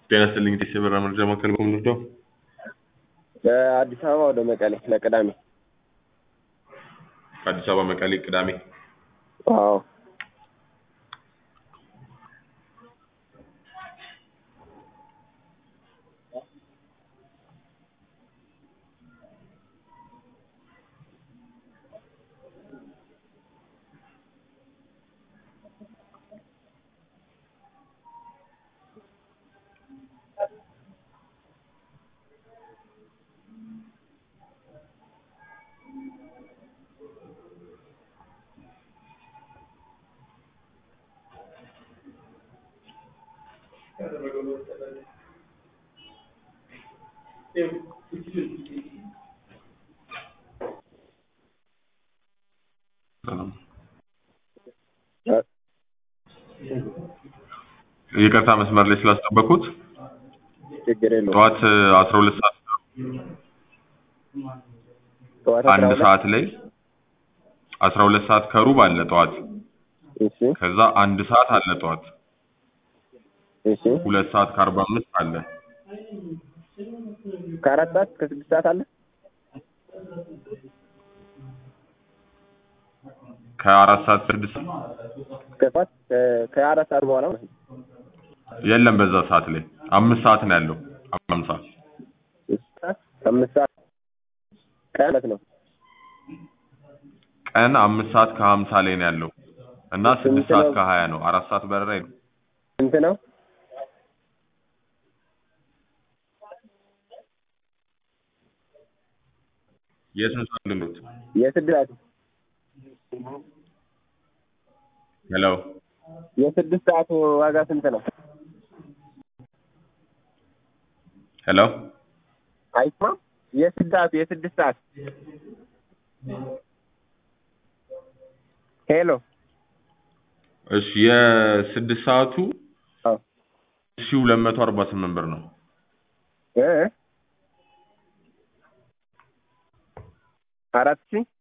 ጤና ይስጥልኝ ቴስ የበራ መረጃ ማዕከል ኮምንዶ ከአዲስ አበባ ወደ መቀሌ ለቅዳሜ ከአዲስ አበባ መቀሌ ቅዳሜ አዎ ይቅርታ መስመር ላይ ስላስጠበኩት ችግር የለውም ጠዋት አስራ ሁለት ሰዓት ጠዋት አስራ አንድ ሁለት ሰዓት ላይ አስራ ሁለት ሰዓት ከሩብ አለ ጠዋት እሺ ከዛ አንድ ሰዓት አለ ጠዋት እሺ ሁለት ሰዓት ከአርባ አምስት አለ ከአራት ሰዓት እስከ ስድስት ሰዓት አለ ከአራት ሰዓት ስድስት ከሰዓት ከአራት ሰዓት በኋላ ማለት ነው የለም በዛ ሰዓት ላይ አምስት ሰዓት ነው ያለው አምሳ ስድስት ሰዓት አምስት ሰዓት ቀን ማለት ነው ቀን አምስት ሰዓት ከሀምሳ ላይ ነው ያለው እና ስድስት ስንት ሰዓት ነው? ከሀያ ነው አራት ሰዓት በረራ የለም ስንት ነው የስንት ሰዓት ልሎት የስድስት ሰዓት ሄሎ የስድስት ሰዓቱ ዋጋ ስንት ነው ሄሎ አይስማም የስድስት ሰዓቱ የስድስት ሰዓት ሄሎ እሺ የስድስት ሰዓቱ አዎ ሺ ሁለት መቶ አርባ ስምንት ብር ነው እ አራት ሺህ